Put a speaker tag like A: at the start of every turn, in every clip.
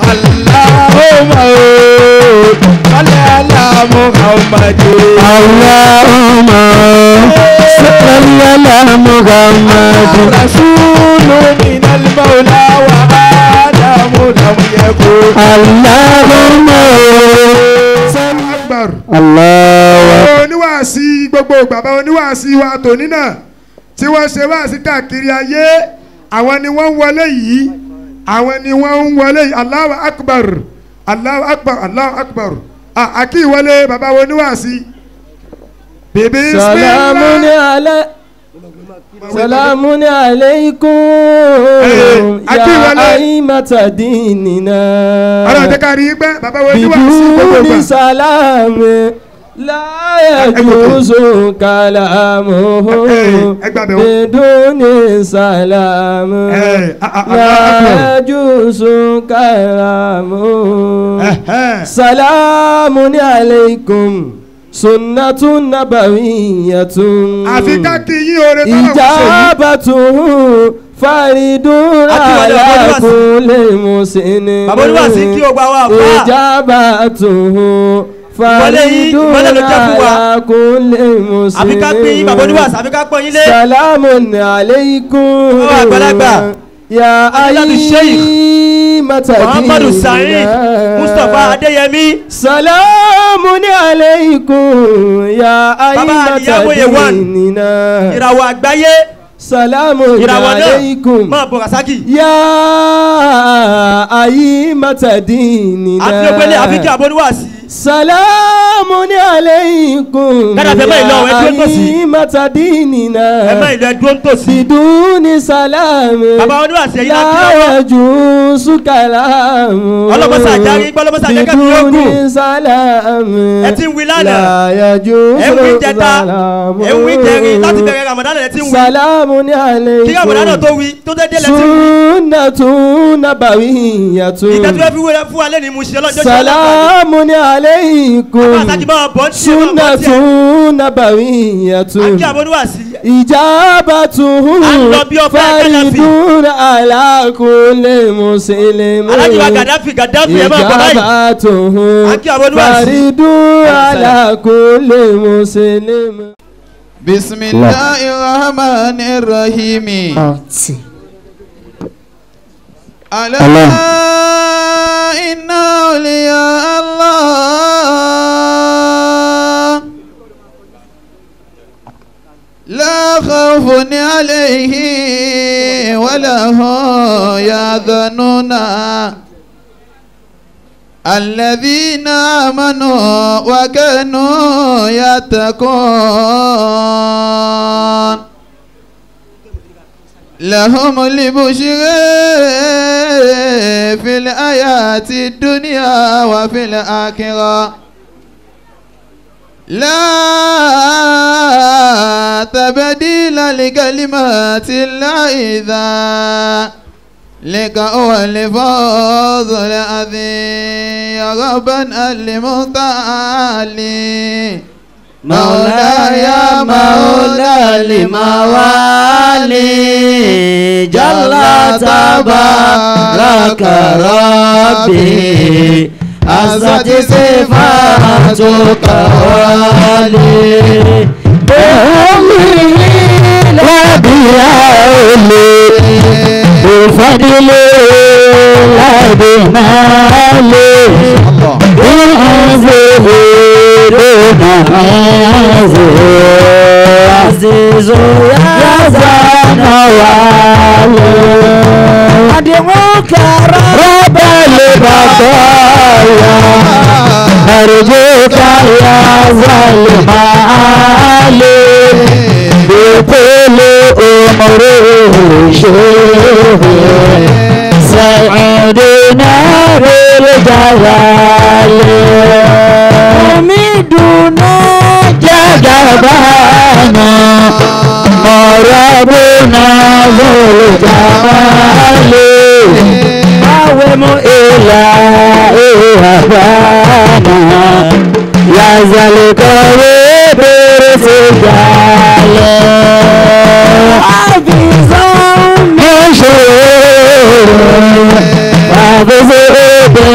A: Allahumma salli ala Muhammadin.
B: Allahumma salli ala Muhammad.
A: Rasulu minal mawla wa Adamu lam yakun.
B: Allahumma
C: akbar
B: Allah.
C: oníwàásí gbogbo bàbá oníwàásí wa tòní náà tí wọ́n ṣe wáàsí káàkiri ayé àwọn ni wọ́n ń wọlé yìí àwọn ni wọ́n ń wọlé yìí Allahu akbar Allahu akbar Allahu akbar Ah, àkí ìwọlé bàbá oníwàásí. bèbí
D: سلام على سلام عليكم
C: أكيد ولا-
D: يا أئمة ديننا
C: ọlọ́run jẹ́ ká rí i pé bàbá oníwàásí gbogbo
D: بدون
C: gbà.
D: سلام لا يجوز كلامه
C: ẹ gbàgbé o.
D: بدون سلام
C: Eh, ah, ah,
D: لا
C: Allahu Akbar.
D: يجوز كلامه
C: Ẹ̀hẹ́n.
D: سلام عليكم سنة نبوية
C: àfi ká kí yín oore tọ́lọ̀ ń ṣe yìí.
D: إجابته فرد
E: Akíwọlé
D: على
E: ọmọ oníwàásí.
D: كل مسن
E: bàbá oníwàásí kí o gba wa àfà
D: إجابته
E: Ìwọlé yín,
D: فرد
E: ìwọlé ló jẹ́ fún wa.
D: على كل مسن
E: àfi ká pín yín bàbá oníwàásí àfi ká pọ́n yín lé
D: سلام عليكم
E: Bàbá àgbàlagbà.
D: يا
E: Adéládù Sheikh.
D: أئمة
E: muhammadu sa'id
D: ديننا.
E: mustapha adéyẹmí
D: سلام عليكم يا
E: Bàbá
D: أئمة
E: Ìyáwó Yewan.
D: ديننا
E: ìràwọ̀ àgbáyé
D: سلام
E: ìràwọ̀ náà
D: عليكم
E: máa bọ̀ rasaki
D: يا أئمة ديننا
E: àfi ògbélé àfi kí àbọ̀ oníwàásí
D: سلام عليكم
E: Dada fẹ́ báyìí lọ, ẹ
D: يا
E: dúró tòsí.
D: أئمة ديننا
E: ẹ má ìlú ẹdúró ń tòsí
D: بدون سلام
E: bàbá oníwàásí ẹ̀yin láti
D: لا
E: lọ́wọ́
D: يجوز كلام
E: ọlọ́mọsá àjárí gbọ́lọ́mọsá àjẹkẹ́ mi yóò gùn
D: بدون سلام
E: ẹ ti ń wí lánàá
D: لا يجوز
E: ẹ ń wí jẹta
D: سلام
E: ẹ ń wí jẹrin láti bẹ̀rẹ̀ ramadan ẹ ti ń wí
D: سلام
E: kí ramadan náà tó
D: عليكم
E: wí tó dé dé lẹ ti ń wí
D: سنة نبوية
E: ìgbà tí wọ́n fi wúrẹ́ fún wa lẹ́nu ìmúṣẹ lọ́jọ́
D: سلام عليكم
E: bàbá àtàkì máa bọ̀ ń tiẹ̀ máa bọ̀ ń
D: سنة
E: tiẹ̀
D: نبوية
E: àkí àbọ̀ oníwàásí
D: إجابته
E: À ń lọ bí ọba Gaddafi.
D: فرد على كل مسلم
E: alájí wa gàdáfì gàdáfì ẹ máa bọ̀ báyìí
D: إجابته
E: Akí àwọn oníwàásí.
D: فرد على كل مسلم
A: بسم الله الرحمن الرحيم ألا
B: الله.
A: إن أولياء الله لا خوف عليهم ولا هم يحزنون الذين آمنوا وكانوا يتقون لهم البشر في الآيات الدنيا وفي الآخرة لا تبديل لكلمات الله إذا لك هو الفوز العظيم يا ربنا المتعالي
B: مولاي مولى الموالي جل تبارك ربي عزت صفاتك والي بأمري لا بيالي بفضل لا بمالي بأنزله دون عزه عزيز يا زان والي أدعوك رب البقايا أرجوك يا ظالم علي بكل أمره شوف سعدنا بالجلال أميدنا جذبانا مرابنا ذو الجمال قوم إلهي أبانا يا ذا القوي برسجال حافظا من شرور حافظ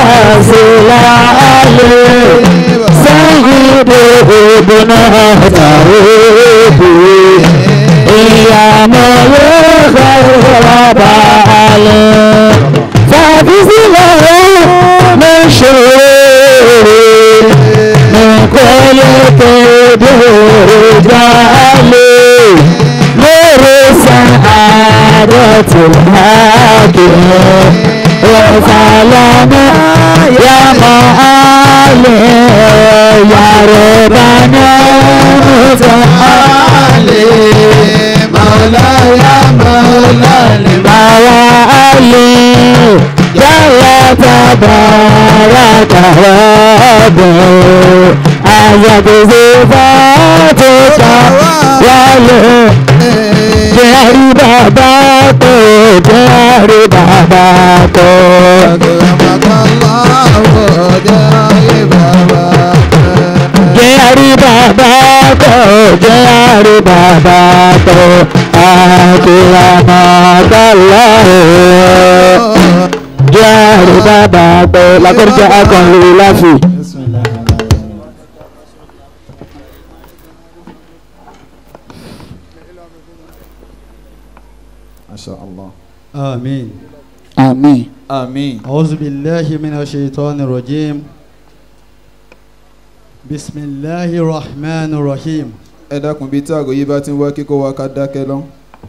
B: síláàlì sẹ́yìndé ìbùnà tàwébù ìyàmọ̀ yóò fẹ́ balẹ̀ fàbísílẹ̀ mi ṣòro mi kò lè kéde jálè lórí sàádọ́tì láàkìlẹ̀ ọ̀fàlànà yàmọ̀ àlẹ́ yàrá bàná mọ̀tàlẹ́
A: مولاي مولاي
B: bàwá àlẹ́ yàrá tabaraka rabbuh àyàgbèsè fàtòkà wálé jẹ́rìí bàbá tó jẹ́rìí bàbá tó. jẹ́rìí bàbá tó jẹ́rìí bàbá tó àkìlámàkàlà jẹ́rìí bàbá tó lakọ́jà akọ̀lù láfi.
A: ما شاء الله
F: آمين
B: àmín.
A: آمين
F: أعوذ بالله من الشيطان الرجيم بسم الله الرحمن الرحيم
A: ẹ dákun bíi tí àgọ́ bá ti ń wá kíkó wa ká dákẹ́ lọ.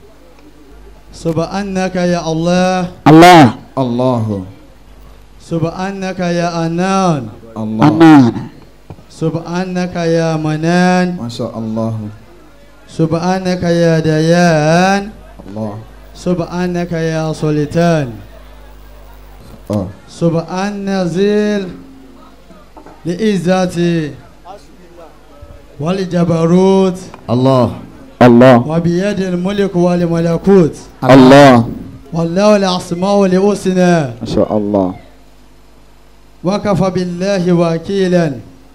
F: سبحانك يا الله
B: Allah
A: Allahu
F: سبحانك يا أنان
A: Allah
B: anan
F: سبحانك يا منان
A: Masha Allah
F: سبحانك يا ديان
A: Allah
F: سبحانك يا سلطان
A: ah
F: سبحان زيل لإزاتي والجبروت
A: Allah
B: Allah
F: وبيد الملك والملكوت
B: Allah
F: والله الأسماء الحسنى
B: Masha Allah
F: وكفى بالله وكيلا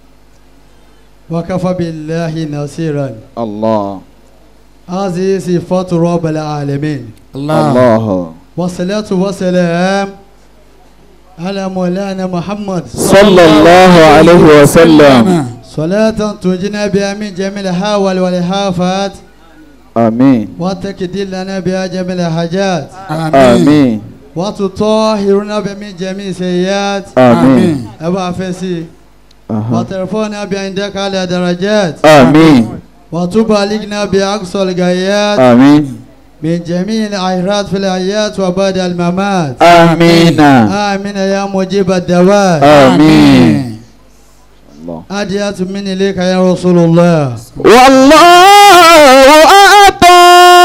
F: وكفى بالله نصيرا
A: Allah
F: هذه صفات رب العالمين
A: Allah
F: والصلاة والسلام على مولانا محمد
B: sallallahu alayhi wa sallam
F: صلاة تنجينا بها من جميع الهوال والهافات
B: àmín
F: وتكدي لنا بها جميع الحاجات
B: àmín
F: وتطهرنا بها من جميع السيئات
B: àmín
F: أبا فسي
B: aha
F: وترفعنا بعندك على درجات
B: àmín
F: وتبلغنا بأقصى الغايات
B: àmín
F: من جميع الخيرات في الحياة وبعد الممات
B: àmín
F: آمين يا مجيب الدعوات
B: àmín. Allah.
F: أديات من إليك يا رسول الله
B: والله أعطى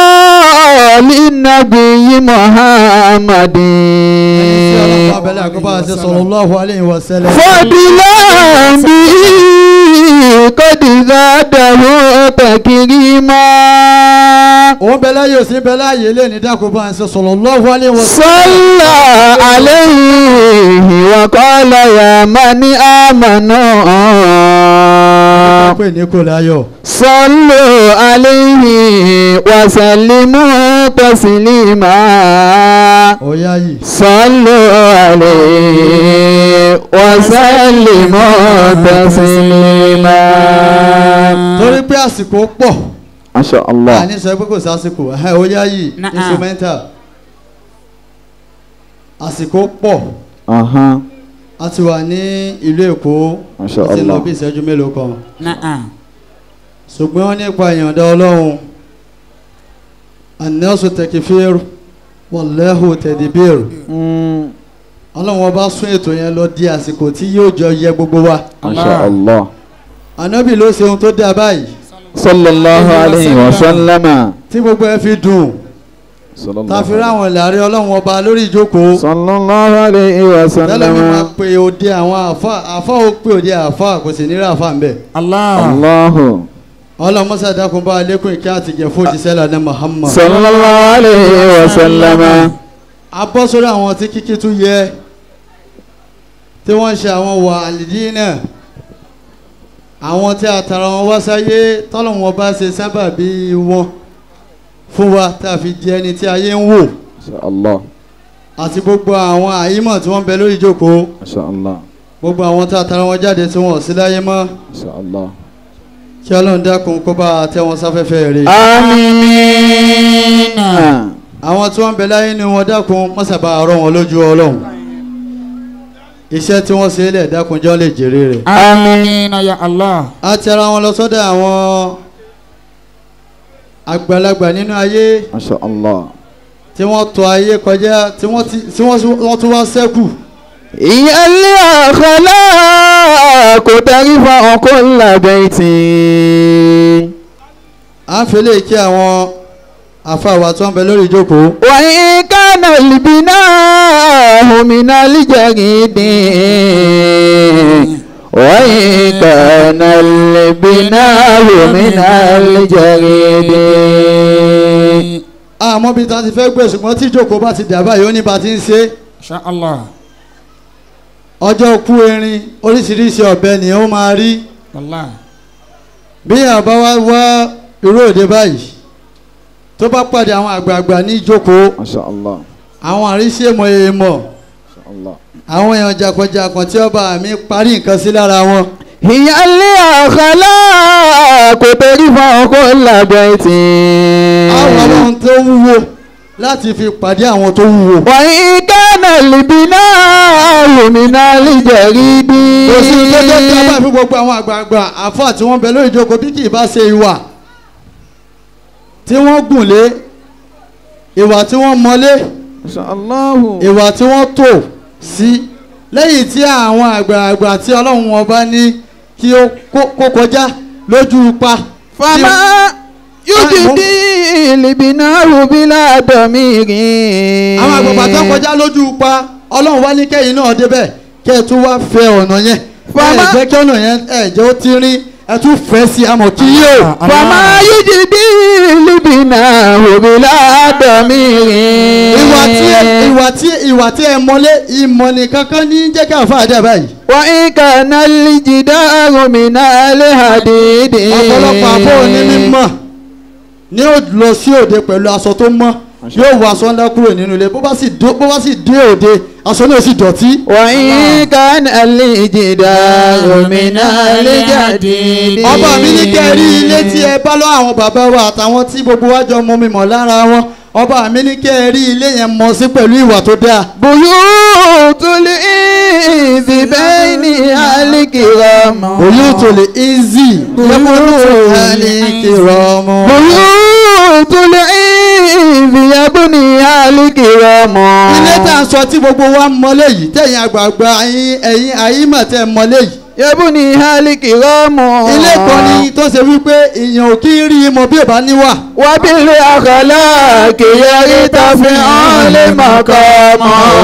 B: للنبي محمد
F: قبل صلى الله عليه وسلم
B: فضلا به قد زاده تكريما
F: òun bẹ láyé òsín bẹ láyé lé ní dákun bá ń ṣe sallallahu alaihi wasallam.
B: صلى عليه وقال يا من آمنوا
F: pé ní kò láyọ̀.
B: صلوا عليه وسلموا تسليما
F: ọ̀yá yìí.
B: صلوا عليه وسلموا تسليما
F: torí pé àsìkò pọ̀
B: ما شاء الله
F: àní sọ pé kò sí àsìkò ẹ̀hẹ́ ọ̀yá yìí instrumental. àsìkò pọ̀
B: أها
F: a ti wà ní ìlú èkó
B: ما شاء
F: ó ti lọ
B: الله
F: bí ìṣẹ́jú mélòó kan. ṣùgbọ́n nípa ìyọ̀ǹda ọlọ́run anẹ́sù tẹkifír wàlẹ́hù tẹ̀díbír
B: مم.
F: ọlọ́run ọba sún ètò yẹn lọ di àsìkò tí yóò jọ yẹ gbogbo wa.
B: ما شاء الله
F: ànábì ló ṣe ohun tó dáa báyìí
B: صلى الله عليه وسلم
F: tí gbogbo ẹ fi dùn
B: صلى الله
F: tá a fi
B: عليه
F: ráwọn ìlàrí ọlọ́run ọba lórí ìjókòó
B: صلى الله عليه
F: tẹ́lẹ̀ mi máa
B: وسلم
F: pe òde àwọn àfa àfa ó pe òde àfa kò sì ní rí àfa ń bẹ̀.
B: الله
F: ọlọ́run mọ́sá dákun bá alẹ́kùn ìkẹ́ àtìjẹ́ fún òjíṣẹ́ lànà Muhammad.
B: صلى الله عليه وسلم
F: a bọ́ sórí àwọn tí kíkí tún yẹ tí wọ́n ń ṣe àwọn wà àlìdínà àwọn tí a tara wọn wá sáyé tọ́lọ̀ wọn bá ṣe sábàbí wọn fún wa tá a fi di ẹni tí ayé ń wò
B: ما شاء الله
F: àti gbogbo àwọn àyímọ̀ tí wọ́n ń bẹ lórí ìjókòó
A: Masha Allah.
F: gbogbo àwọn tá a tara wọn jáde tí wọn ò sí láyé mọ́
A: Masha Allah.
F: kí ọlọ́run dákun kó bá a tẹ́ wọn sáfẹ́fẹ́ rẹ̀
B: Àmín.
F: àwọn tí wọ́n ń bẹ láyé ni wọ́n dákun mọ́sàbá àárọ̀ wọn lójú ọlọ́run iṣẹ́ tí wọ́n ṣe é lẹ̀ dákun jọ́ lè jèrè rẹ̀
B: Àmín ya Allah.
F: a ti ara wọn lọ sọ́dọ̀ àwọn àgbàlagbà nínú ayé
A: Masha Allah.
F: tí wọ́n tọ ayé kọjá tí wọ́n ti- tí wọ́n wọ́n tún wá sẹ́kù
B: هي الأخلاق ترفع كل بيت
F: à ń fẹ́lẹ́ kí àwọn àfàwà tó ń bẹ lórí ìjókòó
B: وإن كان البناء من الجريد وإن كان البناء من الجريد
F: àmọ́ bí ta ti fẹ́ gbé ṣùgbọ́n tí ìjókòó bá ti dà báyìí ó ní bá ti ń ṣe
B: Insha Allah.
F: ọjọ́ kú erin oríṣiríṣi ọ̀bẹ ni ó máa rí
B: Wallahi.
F: bí àbá wá wá irú òde báyìí tó bá pàdé àwọn àgbààgbà ní ìjókòó
A: Masha Allah.
F: àwọn àríṣèmọ̀ èèmọ̀
A: Masha Allah.
F: àwọn èèyàn jàkọ̀jàkọ̀ tí ọba mi parí nǹkan sí lára wọn
B: هي الأخلاق ترفع كل بيت
F: àwọn ọlọ́run tó wúwo láti fi pàdé àwọn tó wúwo
B: وإن كان البناء من الجريد
F: kò sí tó jẹ́ kí a bá fi gbogbo àwọn àgbààgbà àfáà tí wọ́n bẹ lórí ìjókòó bí kì í bá ṣe ìwà tí wọ́n gùn lé ìwà tí wọ́n mọlé
A: Masha Allah.
F: ìwà tí wọ́n tò sí lẹ́yìn tí àwọn àgbààgbà tí ọlọ́run ọba ní kí ó kó- kó kọjá lójú pa
B: فما يجدي البناء بلا ضمير
F: àwọn àgbààgbà tó kọjá lójú pa ọlọ́run wá ní kẹ́yìn náà débẹ̀ kẹ́ ẹ tún wá fẹ́ ọ̀nà yẹn ẹ
B: Fama-
F: jẹ́ kí ọ̀nà yẹn ẹ jẹ́ ó ti rín ẹ tún fẹ́ sí amọ̀ kí yóò.
B: فما يجدي البناء بلا ضمير
F: ìwà tí ẹ ìwà tí ìwà tí ẹ mọlé ìmọ̀ nìkan kan ní jẹ́ ká fà dé báyìí.
B: وإن كان الجدار من الحديد
F: ọ̀pọ̀lọpọ̀ àbọ̀ òní mímọ̀ ní ó lọ sí òde pẹ̀lú aṣọ tó mọ́ yóò wọ aṣọ ńlá kúrò nínú ilé bó bá sì dó- bó bá sì dé òde aṣọ náà sì dọ̀tí.
B: وإن كان الجدار من الجديد
F: ọba mi ní kẹ́ ẹ rí ilé tí ẹ bá lọ àwọn bàbá wa àtàwọn tí gbogbo wa jọ mọ mi mọ̀ lára wọn ọba mi ní kẹ́ ẹ rí ilé yẹn mọ̀ sí pẹ̀lú ìwà tó dáa.
B: بيوت الإنس بين الكرام
F: òyìn tó lè easy lẹ́mọ̀ọ́dún ẹni kìrọ̀mù.
B: بيوت الإنس يبني الكرام
F: ilé tá à ń sọ tí gbogbo wa mọ́lé yìí tẹ̀yìn àgbààgbà ẹ̀yin ẹ̀yin àyímọ̀ tẹ̀ mọ́lé yìí.
B: يبني الكرام
F: ilé kan ní tó ṣe wípé èèyàn ò kí ń rí i mọ bí ò bá níwà.
B: وبالأخلاق يرتفع المقام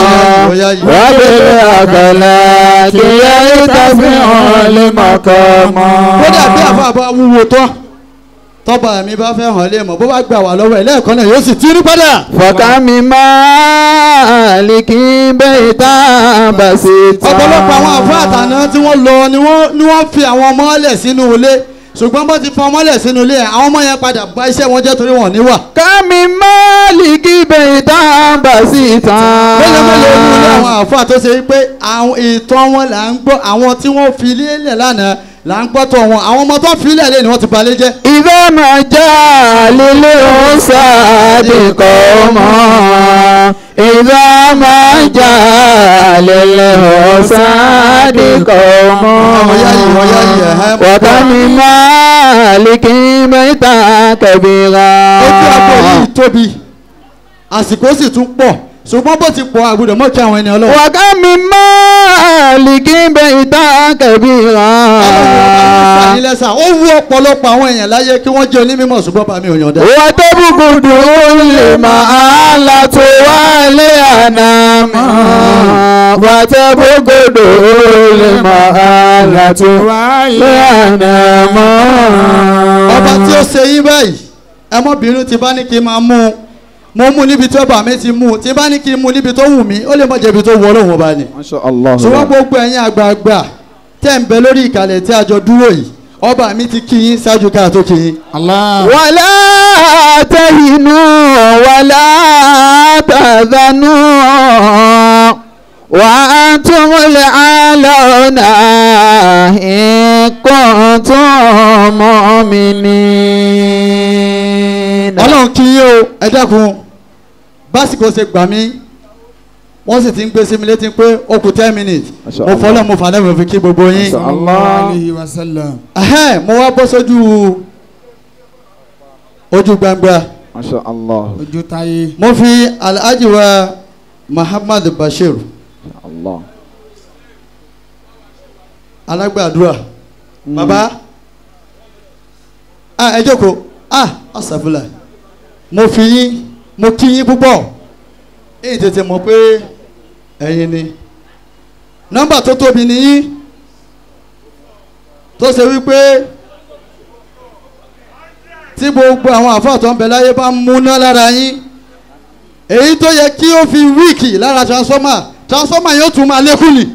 B: وبالأخلاق يرتفع المقام
F: kódà bí àfa bá wúwo tán tọ́ba mi bá fẹ́ hàn lé mọ̀ bó bá gbà wá lọ́wọ́ ẹ̀ lẹ́ẹ̀kan náà yóò sì tí rí padà.
B: فكم من مالك بيتا بسيطا
F: ọ̀pọ̀lọpọ̀ àwọn àfa àtàná tí wọ́n lọ ni wọ́n ni wọ́n fi àwọn ọmọ ọlẹ̀ sínú ilé ṣùgbọ́n bó ti fọ ọmọ ọlẹ̀ sínú ilé àwọn ọmọ yẹn padà bá iṣẹ́ wọn jẹ́ torí wọn níwà.
B: كم من مالك بيتا بسيطا
F: mélòó mélòó ní ilé àwọn àfa tó ṣe pé àwọn ìtàn wọn là ń gbọ́ àwọn tí wọ́n fi ilé lẹ̀ lánàá là ń gbọ́ tọ̀ wọn àwọn ọmọ tó fi ilẹ̀ lé ni wọ́n ti balẹ̀ jẹ́.
B: إذا ما جاء للأساد قوما إذا ما جاء للأساد قوما وكم من مالك بيتا كبيرا
F: ojú agbo yìí tóbi àsìkò sì tún pọ̀ ṣùgbọ́n bó ti pọ̀ àgùdọ̀ mọ́ kí àwọn ẹni ọlọ́run.
B: وكم من مالك بيتا كبيرا
F: ìfànilẹ́sà ó wú ọ̀pọ̀lọpọ̀ àwọn èèyàn láyé kí wọ́n jẹ́ onímọ̀ ṣùgbọ́n bá mi ò yàn dá.
B: وتبغض المعالة والأنام وتبغض المعالة والأنام
F: ọba tí ó ṣe yín báyìí ẹ mọ́ bínú tí bá ní kí n máa mú un mo mú un níbi tí ọba mi ti mú un tí bá ní kí n mú un níbi tó wù mí ó lè mọ̀ jẹ̀bi tó wù ọlọ́run ọba ni.
A: Masha Allah.
F: ṣùgbọ́n gbogbo ẹ̀yin àgbààgbà tẹ̀ ń bẹ lórí ìkàlẹ̀ tí a jọ dúró yìí ọba mi ti kí yín ṣáájú ká tó kí yín.
C: Allah.
B: ولا تهنوا ولا تحزنوا وأنتم الأعلون إن كنتم مؤمنين
F: ọlọ́run kí yín o ẹ dákun básìkò ṣe gbà mí wọ́n sì ti ń gbé sí mi létí pé ó kù ten minutes
B: Masha
F: mo
B: Allah.
F: fọlọ́ mo fàdé mo fi kí gbogbo yín.
B: Masha
C: Allah alayhi wa sallam.
F: Ẹhẹ́n, mo wá bọ́ sójú ojú gbangba
B: ما شاء الله
C: ojú táyé.
F: mo fi alhaji wa Muhammad Bashir
B: الله
F: alágbàdúrà baba ah ẹ jókòó ah asàfùlà mo fi yín mo kí yín púpọ̀ èyí tètè mọ̀ pé ẹ̀yin ni nọ́mbà tó tóbi ni yín tó ṣe wípé tí gbogbo àwọn àfáà tó ń bẹ láyé bá ń múná lára yín èyí tó yẹ kí ó fi wíìkì lára transformer transformer yóò tún máa lékún ni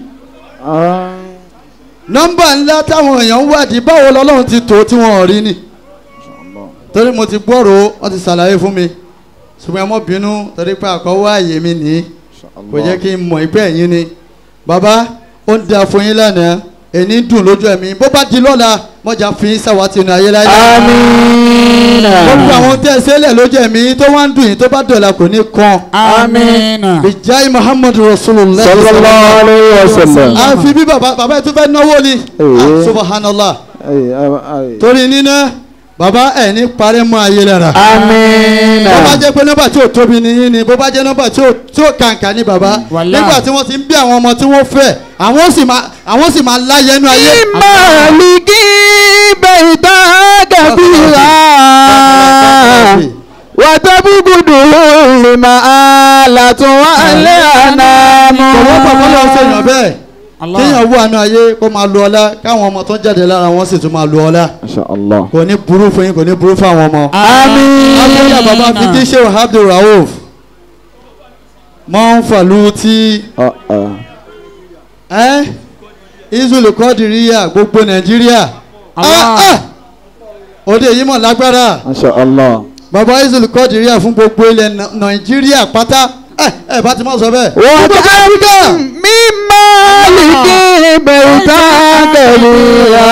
F: nọ́mbà ńlá táwọn èèyàn ń wádìí báwo lọ́lọ́run ti tó tí wọ́n ò rí ni torí mo ti gbọ́rò wọ́n ti ṣàlàyé fún mi ṣùgbọ́n ẹ mọ́ bínú torí pé àkọ́wọ́ àyè mi nìyí kò jẹ́ kí n mọ̀ ìpẹ́ ẹ̀yìn ni bàbá ó ń da fún yín lánàá èní dùn lójú ẹ̀mí bó bá di lọ́la mọ̀jà fi yín sáwàtì inú ayé láyé.
B: آمين
F: gbogbo àwọn tẹ́ ẹ sẹ́lẹ̀ lójú ẹ̀mí tó wá ń dùn yín tó bá dọ̀la kò ní kan.
C: amiina.
F: ìjáì muhammadu rasulullah.
B: صلى الله عليه وسلم
F: àfi bí bàbá bàbá ẹ̀ tó fẹ́ náwó ni.
B: Ee.
F: Ah, subhanallah
B: أي أي
F: torí níná bàbá ẹ̀ ní parẹ́ mọ́ ayé lára.
B: آمين
F: bó bá jẹ́ pé nọ́mbà tí ò tóbi ni yín ni bó bá jẹ́ nọ́mbà tí ò tí ò kàǹkà ni bàbá
C: Wàláhì.
F: nígbà tí wọ́n ti ń bí àwọn ọmọ tí wọ́n fẹ́ àwọn sì máa àwọn sì máa láyé inú ayé.
B: مالك بيتا كبيرا وتبغضه المآلة والأنام
F: ọwọ́ pàpọ̀ lọ́wọ́ sèèyàn bẹ́ẹ̀
C: Allah.
F: kéèyàn wú àánú ayé kó máa lu ọlá káwọn ọmọ tó ń jáde lára wọn sì tún máa lu ọlá
B: ما شاء الله
F: kò ní burú fún yín kò ní burú fún àwọn ọmọ.
B: آمين
F: abúlé bàbá fi kí ṣe abdul rauf mọ́ ń fàlú tí
B: آه آه.
F: ẹ́ israel kọ́dìríyà gbogbo nàìjíríà
C: Allah.
F: Ah, ah! òde yìí mọ̀ lágbára
B: ما شاء الله
F: bàbá israel kọ́dìríyà fún gbogbo ilẹ̀ Nà- nàìjíríà pátá ẹ ẹ bá ti mọ̀ sọ bẹ́ẹ̀.
B: وكأن من مالك بيتا كبيرا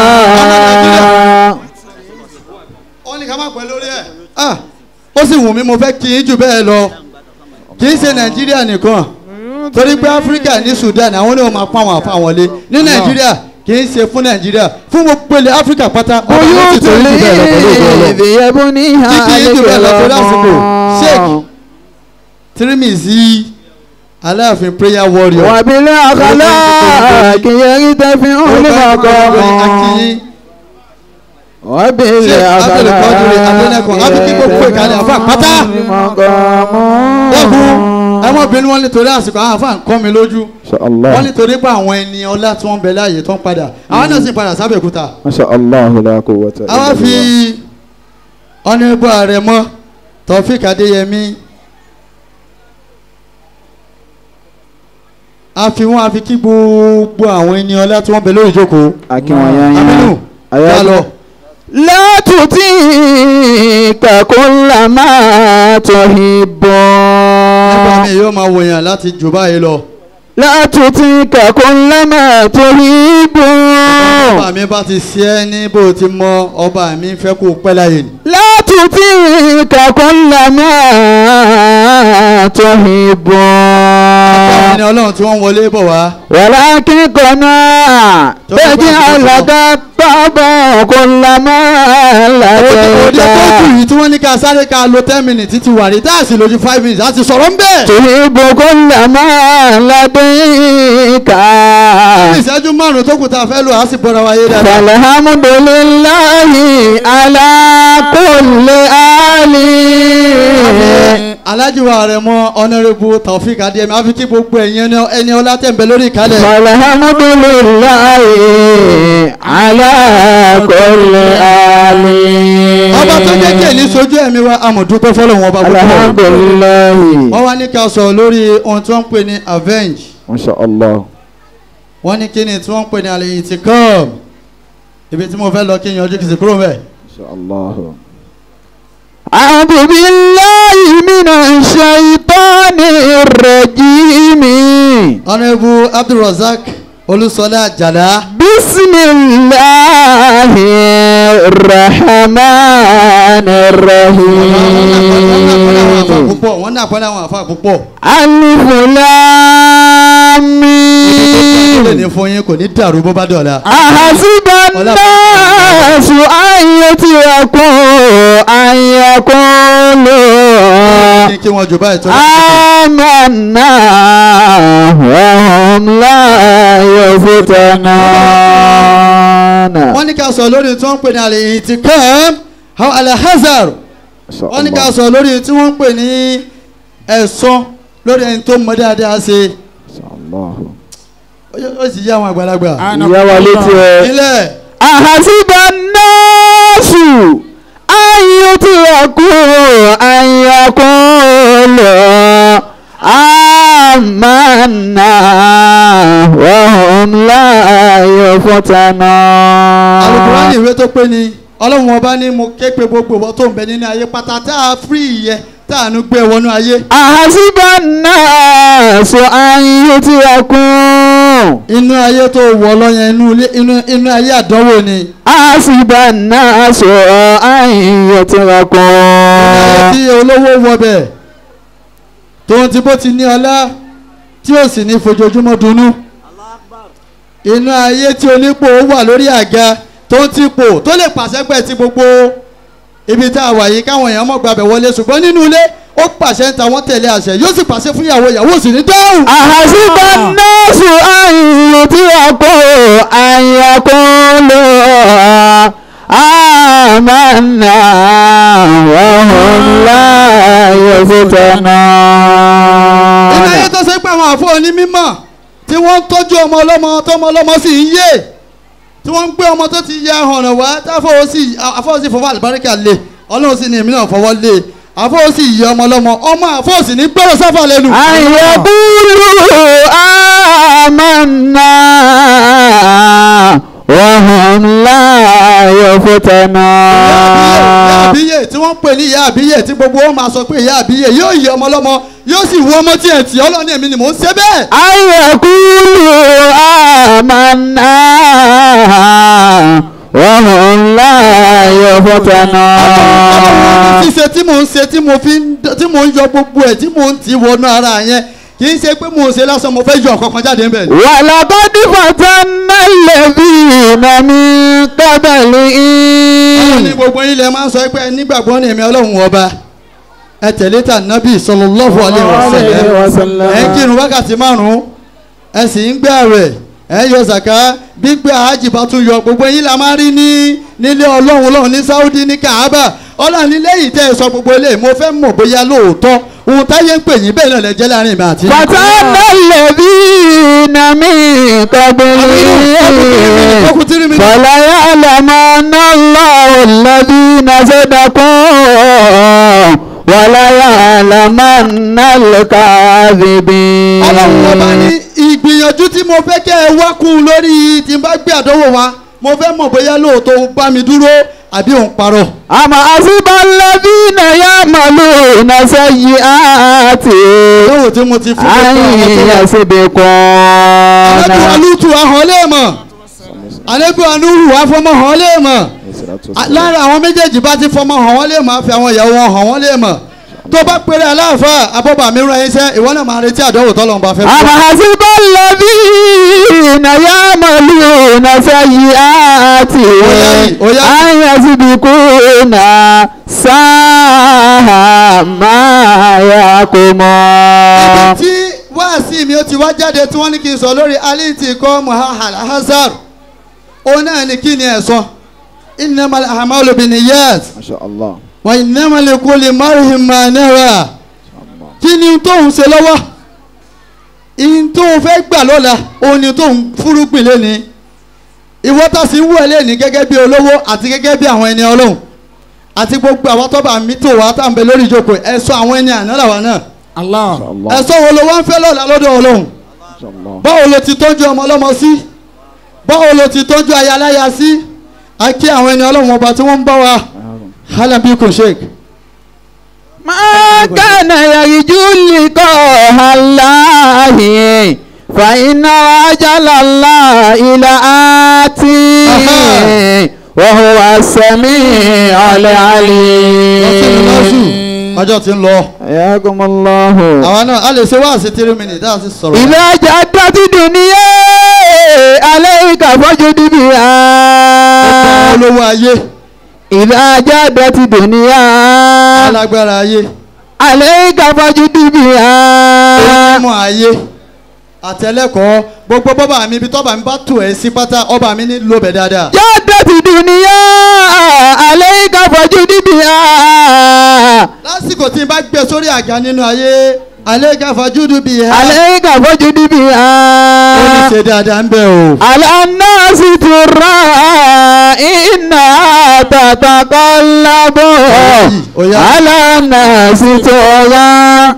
F: wọ́n ní ká má pẹ́ lórí ẹ̀. Ah, ó sì wù mí mo fẹ́ kí n jù bẹ́ẹ̀ lọ kì í ṣe nàìjíríà nìkan torí pé áfíríkà ní sudan àwọn oníwọ̀n máa pa àwọn àfa wọlé ní nàìjíríà kì í ṣe fún nàìjíríà fún gbogbo ilẹ̀ áfíríkà pátá ọba ló ti
B: بيوت
F: tó yín jù bẹ́ẹ̀ lọ pẹ̀lú ògo Ọlọ́run.
B: الذي يبنيها
F: Kíkì yín jù bẹ́ẹ̀ lọ torí àsìkò. Sheikh.
B: الكرام
F: tirimizi aláàfin prayer warrior.
B: وبالأخلاق يرتفع المقام
F: akínyín Sheikh Abdul Qadir Adelekun, àbí kí gbogbo ìkàlẹ̀ àfa pátá. dẹ́kun ẹmọbìnrin wọn nítorí àsìkò àwọn àfa ń kọ́ mi lójú
B: ما شاء
F: wọ́n
B: الله
F: nítorí pé àwọn ẹni ọlá tí wọ́n bẹ láàyè tó ń padà àwọn náà sì padà sábẹ̀kúta
B: ما شاء الله لا قوة إلا
F: àwa fi
B: بالله
F: ọ̀nẹ́bù ààrẹ mọ́ Taofik Adéyẹmí a fi wọn a fi kí gbogbo àwọn ẹni ọlá tí wọ́n bẹ lórí ìjókòó
B: أكيد ويا
F: Aminu yà lọ.
B: لا تطيق كل ما تحب
F: nígbà míì yóò máa wòyàn láti jù báyìí lọ.
B: لا تطيق كل ما تحب
F: ọba mi bá ti ṣe ẹ́ ní bó ti mọ ọba mi fẹ́ kó pẹ́ láyé ni.
B: لا تطيق كل ما تحب
F: àwọn ẹni ọlọ́run tí wọ́n wọlé bọ̀ wá.
B: ولكن قناع تجعلك طبع كل ما
F: òde tó kù
B: لديك
F: yìí tí wọ́n ní ká sáré ká lo ten minutes títí wà rí táàsì lójú five minutes á ti sọ̀rọ̀ ń bẹ̀.
B: تحب كل ما لديك
F: ìṣẹ́jú márùn-ún tó kù tá a fẹ́ lò á sì bọ́ra wáyé dáadáa.
B: فالحمد لله على كل آل
F: alájí wa rẹ̀ mọ́ honourable Taofik Adéyẹmí a fi kí gbogbo ẹ̀yin ẹni- ẹni ọlá tẹ̀ ń bẹ lórí ìkálẹ̀.
B: فالحمد لله على كل آل
F: ọba tó jẹ́ kí èyí sojú ẹ̀mí wa amọ̀dúpẹ́ fọlọ́run ọba
B: الحمد
F: gbogbo.
B: لله
F: wọ́n wá ní ká sọ lórí ohun tí wọ́n ń pè ní avenge
B: ما شاء الله
F: wọ́n ní kí ni tí wọ́n ń pè ní àlẹ́ ìtìkọ́ọ̀m ibi tí mo fẹ́ lọ kí n yanjú kì í sì kúrò mẹ́.
A: الله
B: أعوذ بالله من الشيطان الرجيم
F: ọ̀nàbù abdulrasaq olúṣọlá àjàlá
B: بسم الله الرحمن الرحيم
F: púpọ̀ wọ́n ní àpẹẹrẹ àwọn àfa púpọ̀
B: ألف لام
F: ó lè ní
B: ميم
F: fún yín kò ní dàrú bó bá dọ̀la.
B: أحسب الناس أن يتركوا أن يقولوا
F: ní kí wọ́n jù báyìí tó
B: آمنا وهم لا يفتنون
F: wọ́n ní ká sọ lórí tí wọ́n ń pè ní àlè ìtìkàm àwọn alahazar wọ́n ní ká sọ lórí tí wọ́n ń pè ní ẹ̀sọ́ lórí ẹni tó mọ dáadáa ṣe
A: الله
F: ó sì yá àwọn àgbàlagbà.
B: ìyá wa létí ẹ.
F: ilẹ̀
B: أحسب الناس أن يتركوا أن يقولوا آمنا وهم لا يفتنون
F: alukurani ìwé tó pé ni ọlọ́run ọba ní mo ké pe gbogbo ìwọ tó ń bẹ nínú ayé pátá tá a fírí ìyẹ tá a nu gbé wọnú ayé.
B: أحسب الناس أن يتركوا
F: inú ayé tó wọ lọ́yẹn inú ilé inú inú ayé àdánwò ni.
B: أحسب الناس أن
F: ayé
B: يتركوا
F: tí olówó wọbẹ̀ tóun ti bó ti ní ọlá tí ó sì ní fojoojúmọ́ dunnú. inú ayé tí onípò wà lórí àga tó ń ti pò tó lè pàṣẹ pẹ̀ tí gbogbo ibi tá a wà yìí káwọn èèyàn mọ̀ gbàbẹ̀ wọlé ṣùgbọ́n nínú ilé ó pàṣẹ ń ta wọ́n tẹ̀lé àṣẹ yóò sì pàṣẹ fún ìyàwó ìyàwó sì ní dáhùn.
B: أحسب الناس أن يتركوا أن يقولوا آمنا وهم لا
F: inú ayé
B: يفتنون
F: tó ṣe pé àwọn àfọ onímọ̀ tí wọ́n ń tọ́jú ọmọ ọlọ́mọ tọ́mọ ọlọ́mọ sì ń yé tí wọ́n ń gbé ọmọ tó ti ya ọ̀nà wá táfọwọ́ sí àfọwọ́ sí fọwọ́ àlùbáríkà lé ọlọ́run sì ní èmi náà fọwọ́ lé àfọwọ́ sì yẹ ọmọ ọlọ́mọ ọmọ àfọwọ́ sì ní gbọ́dọ̀ sáfà lẹ́nu.
B: أن يقولوا آمنا وهم لا
F: ìyá
B: يفتنون
F: àbíyè tí wọ́n ń pè ní ìyá àbíyè tí gbogbo wọn máa sọ pé ìyá àbíyè yóò yẹ ọmọ ọlọ́mọ yóò sì wú ọmọ tí ẹ̀ tì ọlọ́run èmi ni mò ń ṣe bẹ́ẹ̀.
B: أن يقولوا آمنا وهم لا يفتنون
F: ṣíṣe tí mò ń ṣe tí mo fi ń tí mò ń yọ gbogbo ẹ̀ tí mò ń tì wọnú ara yẹn kì í ṣe pé mò ń ṣe lásán mo fẹ́ yọ ọ̀kankan jáde ń bẹ̀ ni.
B: ولقد فتنا الذين من
F: ọlọ́run ní
B: قبلهم
F: gbogbo yín lẹ máa ń sọ pé ẹ nígbàgbọ́ ní èmi ọlọ́run ọba ẹ tẹ̀lé tà nábì sallallahu alaihi wasallam ẹ ń kírun wákàtí márùn-ún ẹ sì ń gbé àwẹ̀ ẹ ń yọ zàká gbígbé àhájì bá tún yọ gbogbo yín la máa rí ní nílé ọlọ́run ọlọ́run ní Saudi ní Kaaba ọlọ́run ní lẹ́yìn tẹ́ ẹ sọ gbogbo eléyìí mo fẹ́ mọ̀ bóyá lóòótọ́ ohun táyé ń pè yín bẹ́ẹ̀ náà lẹ jẹ́ láàrin mi àti yín.
B: فتنا الذين من قبلهم
F: ọkùnrin mi ní.
B: فليعلمن الله الذين صدقوا وليعلمن الكاذبين
F: ọlọ́run ọba ní ìgbìyànjú tí mo fẹ́ kẹ́ ẹ wá kún un lórí tí n bá gbé àdánwò wa mo fẹ́ mọ̀ bóyá lóòótọ́ ó bá mi dúró àbí òun parọ́.
B: أما حسب الذين يعملون سيئات
F: lóòótọ́ tí mo ti fún
B: أن
F: gbogbo àwọn tó wà. Ànábì
B: يسبقون
F: alútu ahọ́n léèmọ̀ ànábì anúhù afọmọ hàn léèmọ̀ lára àwọn méjèèjì bá ti fọmọ hàn wọ́n léèmọ̀ àfi àwọn ìyàwó wọn hàn wọ́n léèmọ̀ tó bá péré aláàfáà abọ́bà mi rán iṣẹ́ ìwọ náà máa retí àdánwò tọ́lọ́run bá fẹ́ fún
B: أما حسب الذين يعملون سيئات
F: Oya.
B: أن يسبقون ساء ما يحكمون
F: tí wáàsí mi ó ti wá jáde tí wọ́n ní kí n sọ lórí aliti kọ́ muhahal hazard òun náà ní kí ni ẹ̀ sọ innamal a'malu binniyat
A: ما شاء الله
F: wa innamal likulli mar'in ma nawa kí ni tóun ṣe lọ́wọ́ ìyìn tóun fẹ́ gbà lọ́la òun ni tóun fúrúgbìn lẹ́ni ìwọ tá sì ń wú ẹ lẹ́ni gẹ́gẹ́ bí olówó àti gẹ́gẹ́ bí àwọn ẹni ọlọ́run àti gbogbo àwọn tọ́ba mi tó wá tá à ń bẹ lórí ìjókòó ẹ sọ àwọn ẹni àná làwọn náà
C: Allah
A: ما شاء الله
F: ẹ sọ wo ló wá ń fẹ́ lọ́la lọ́dọ̀ ọlọ́run
A: ما شاء الله
F: báwo ló ti tọ́jú ọmọ ọlọ́mọ sí báwo ló ti tọ́jú ayaláya sí a kí àwọn ẹni ọlọ́run ọba tí wọ́n ń bá wa halabi kun sheik
B: ما كان يرجو لقاء الله فإن أجل الله لآتي وهو السميع
F: lọ́sẹ̀lẹ̀ lọ́sù
B: العليم
F: ọjọ́ ti ń lọ
B: حياكم الله
F: àwọn náà a lè ṣe wá sí tírí mìíràn dáa sí sọ̀rọ̀
B: إذا جدت الدنيا عليك فجد بها
F: olówó ayé
B: إذا جدت الدنيا
F: alágbára ayé
B: عليك فجد بها
F: onímọ̀ ayé àtẹlẹ́kọ̀ọ́ gbogbo bọ́bà mi ibi tọ́ba mi bá tù ẹ́ sí pátá ọba mi ní lóbẹ̀ dáadáa
B: جدت الدنيا عليك فجد بها
F: lásìkò tí n bá gbé sórí àga nínú ayé alẹ́ gáfa júdú bíi ha
B: عليك فجد
F: ó ní
B: بها
F: ṣe dáadáa ń bẹ̀ o.
B: على الناس ترى إنها تتقلب
F: Oya.
B: على الناس ترى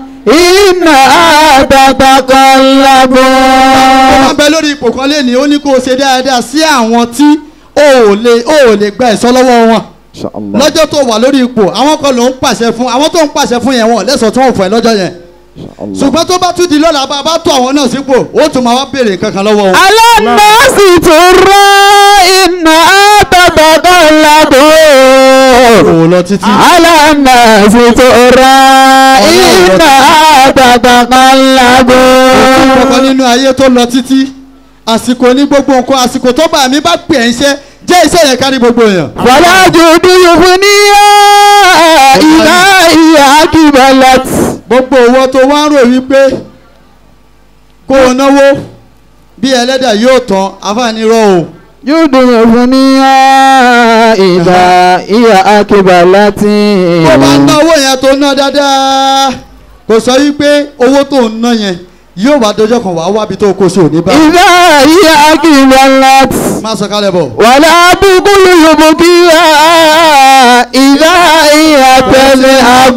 B: إنها تتقلب
F: ó máa ń bẹ lórí ipò kan lẹ́ni ó ní kó o ṣe dáadáa sí àwọn tí ó ò lè ó ò lè gba ẹ̀sọ́ lọ́wọ́ wọn lọ́jọ́ tó wà lórí ipò àwọn kan ló ń pàṣẹ fún àwọn tó ń pàṣẹ fún yẹn wọn lẹ́sọ̀ tí wọ́n fún ẹ lọ́jọ́ yẹn ṣùgbọ́n tó bá tún di lọ́la bá a bá tó àwọn náà sípò ó tún máa wá béèrè kankan lọ́wọ́ wọn.
B: على الناس ترى إنها تتقلب
F: kò lọ títí.
B: على الناس ترى إنها تتقلب
F: kọ́kọ́ nínú ayé tó lọ títí àsìkò ní gbogbo nǹkan àsìkò tó bá mi bá pè ẹ́ iṣẹ́ jẹ́ iṣẹ́ yẹn kárí gbogbo èèyàn.
B: فلا جود يفنيها إذا هي أكملت
F: gbogbo owó tó wá ń rò wípé kó o náwó bí ẹlẹ́dà yóò tán àfààní rọ o.
B: جود يفنيها إذا هي أكملت
F: bó bá ná owó yẹn tó ná dáadáa kò sọ wípé owó tó ń ná yẹn yóò wá dọjọ́ kan wàá wábi tó kó sí òní bá.
B: إذا هي أكملت
F: má sọ kálẹ̀ bọ̀.
B: ولا بقول يبكيها إذا هي تذهب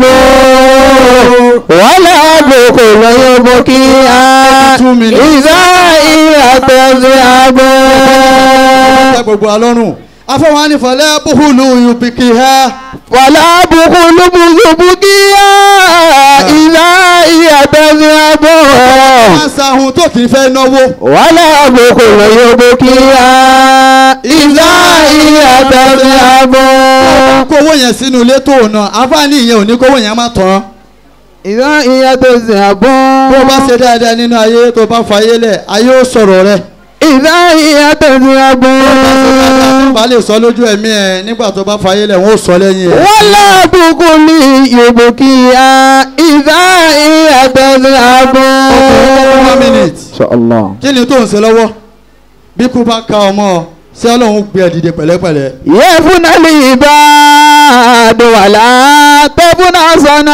B: ولا بقول يبكيها إذا هي تذهب
F: ẹ gbogbo alọ́run afọwọ́n ní fọlẹ́ búhùlù yubikì ha
B: ولا بقول يبكيها إذا هي تذهب
F: máa sahun tó kì í fẹ́ náwó.
B: ولا بقول يبكيها إذا هي تذهب
F: kó owó yẹn sínú ilé tó ná àǹfààní yẹn ò ní kówó yẹn má tán.
B: إذا هي تذهب
F: bó o bá ṣe dáadáa nínú ayé tó bá fayé lẹ̀ ayé ó sọ̀rọ̀ rẹ̀.
B: إذا هي تذهب
F: tó bá lè sọ lójú ẹ̀mí ẹ̀ nígbà tó bá fayé lẹ̀ wọ́n ó sọ lẹ́yìn ẹ̀.
B: ولا بقول يبكيها إذا هي تذهب
F: one minute.
B: إن شاء الله
F: kí ni tó ń ṣe lọ́wọ́ bí kú bá ka ọmọ ọ ṣé ọlọ́run gbé ẹ dìde pẹ̀lẹ́pẹ̀lẹ́.
B: يفنى العباد ولا تفنى